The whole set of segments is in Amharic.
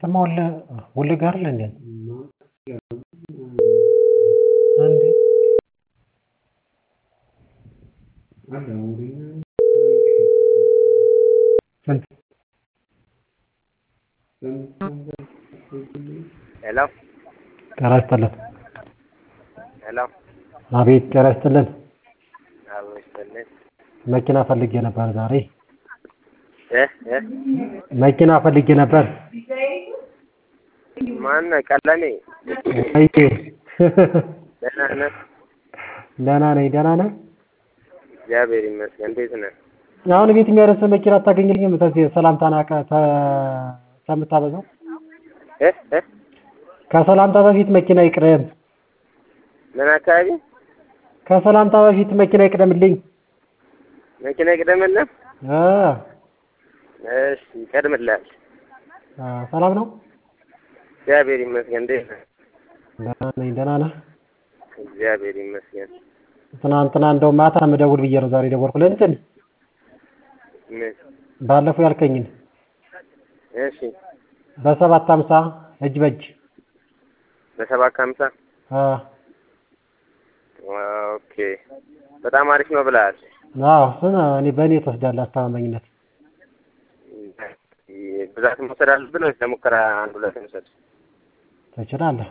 ከተማ ወለ ወለጋ አይደል እንዴ? እንዴ ስንት ሄሎ ጤና ይስጥልን። ሄሎ አቤት ጤና ይስጥልን። አቦ ይስጥልኝ መኪና ፈልጌ ነበር ዛሬ እ እ መኪና ፈልጌ ነበር። ማነህ ቀለሜ አይ ደህና ነህ ደህና ነኝ። ደህና ነህ? እግዚአብሔር ይመስገን እንዴት ነህ አሁን ቤት የሚያደርስ መኪና አታገኝልኝም? ተዚህ ሰላምታ ናቀ ከምታበዛው እ እ ከሰላምታ በፊት መኪና ይቅደም። ምን አካባቢ ከሰላምታ በፊት መኪና ይቅደምልኝ። መኪና ይቅደምልህ እ እሺ ይቀድምልሃል አ ሰላም ነው? እግዚአብሔር ይመስገን እንዴት ነህ ደህና ነኝ። ደህና ነህ? እግዚአብሔር ይመስገን ትናንትና እንደው ማታ የምደውል ብዬ ነው ዛሬ ደወልኩልህ። እንትን ምን ባለፈው ያልከኝን እሺ በሰባት ሀምሳ እጅ በእጅ በሰባት ከሀምሳ አ ኦኬ በጣም አሪፍ ነው ብለሃል አዎ ስነ እኔ በእኔ ትወስዳለህ አስተማማኝነት ብዛት መውሰድ አለብን ወይስ ለሙከራ አንድ ሁለት እንውሰድ ትችላለህ።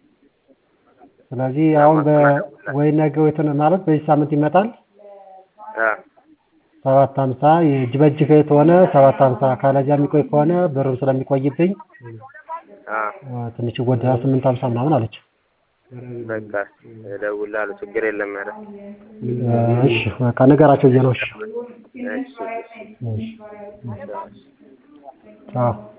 ስለዚህ አሁን በ ወይ ነገ ወይ ትን ማለት በዚህ ሳምንት ይመጣል። አ ሰባት ሀምሳ የእጅ በእጅ ከሆነ ሰባት ሀምሳ ካለዚያ የሚቆይ ከሆነ ብሩ ስለሚቆይብኝ አ አ ትንሽ ይጎዳል። ስምንት ሀምሳ ምናምን አለች። በቃ እደውልልሃለሁ ችግር የለም ኧረ እሺ በቃ ንገራቸው ብዬሽ ነው። እሺ እሺ እሺ እሺ ቻው